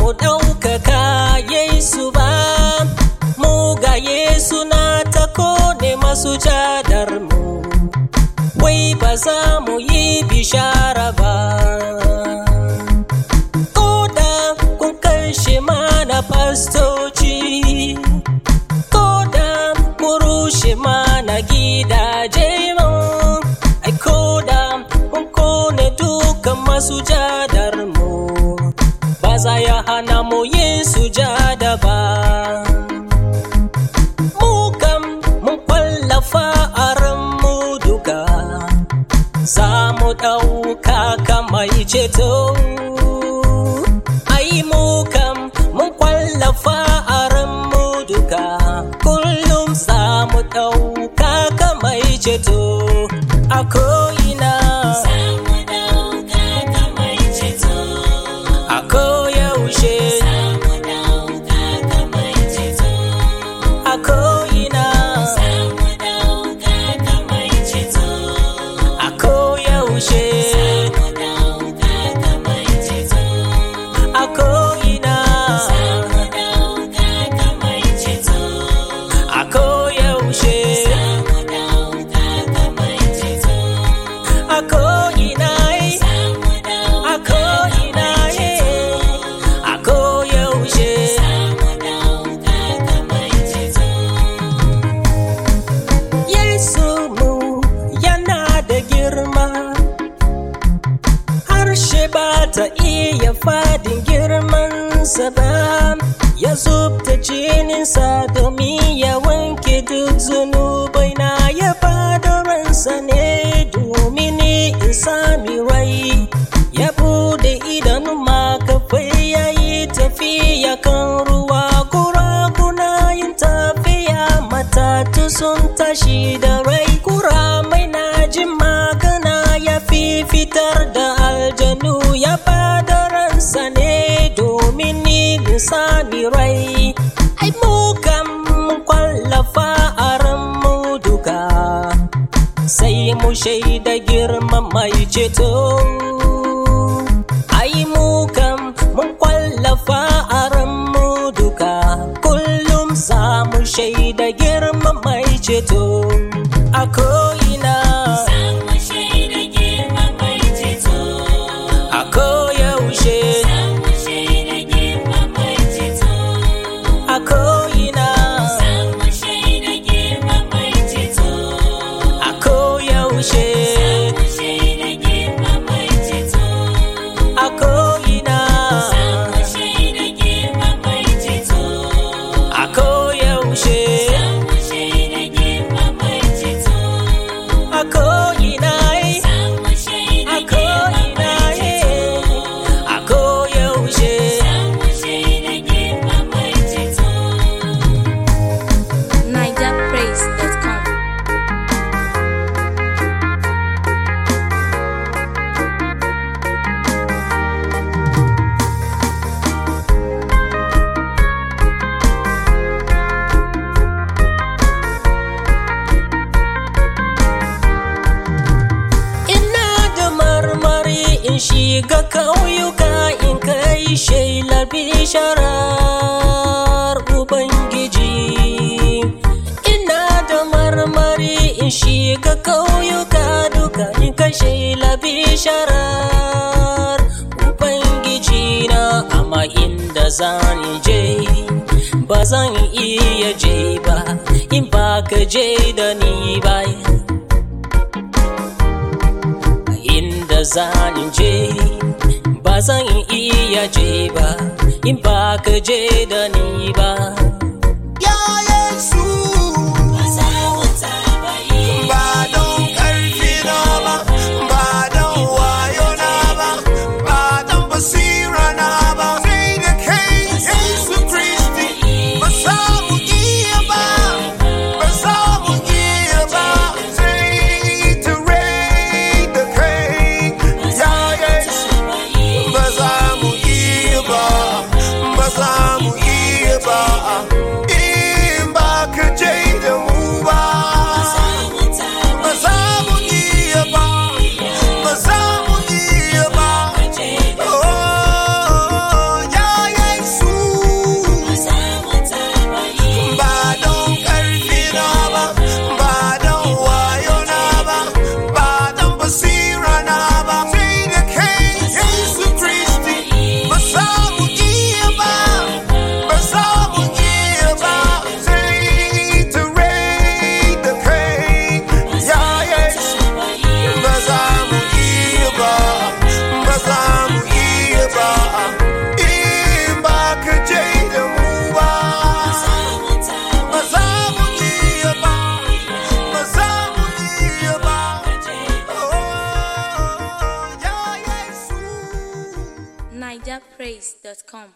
ɗaukaka Yesu ba, mu ga Yesu na ta kone masu jadar mu, wai ba za mu yi bishara ba. Koda kun kashe mana fastoci, koda kun rushe mana gidaje mu, ai koda kun kone dukan masu jadar mu. ba za ya hana mu yin sujada ba. Mu kam mun kwallafa a ranmu duka, za mu ɗauka kamar ceto. Ai mu kam mun kwallafa a ranmu duka, kullum za mu ɗauka kamar ceto. A ko'ina. A koyaushe. A ko'ina. A koyaushe. A ko'ina. A koyaushe. A ko'ina. A ko'ina. A koyaushe. Yesu mu yana da girma, harshe ba ta iya fadin girmansa ba, ya zubta jininsa domin ya wanke duk zunubai na ya bada ransa ne domin ni in sami rai, ya bude idanu makafai ya yi tafiya kan ruwa kurakuna yin tafiya matatu sun tashi da rai kura mai na jin magana ya fi fitar da aljanu ya bada ransa ne domin ni in sami rai ai mu kam mun kwallafa a ranmu duka sai mu shaida girman mai ceto ai mu kam mun kwallafa a ranmu duka kullum za mu shaida girman mai ceto a ko'ina a koyaushe a ko'ina a koyaushe a ko'ina a koyaushe a ko'ina a ko'ina a koyaushe NigerPraise.com. Ina da marmari in shiga kauyuka in kai shelar bisharar Ubangiji. Ina da marmari in shiga kauyuka duka in kai shelar bisharar Ubangiji na amma inda zan je ba zan iya je ba in ba ka je da ni ba. inda zani je ba zan iya je ba in ba ka je da ni ba Ya Yesu, ba don ƙarfi na ba, ba don wayo na ba, ba don basira na ba, sai da kai Yesu Kristi, ba za mu iya ba, ba za mu iya ba, sai ta rai da kai, ya Yesu. ba za mu iya ba ba za mu iya ba nigerpraise.com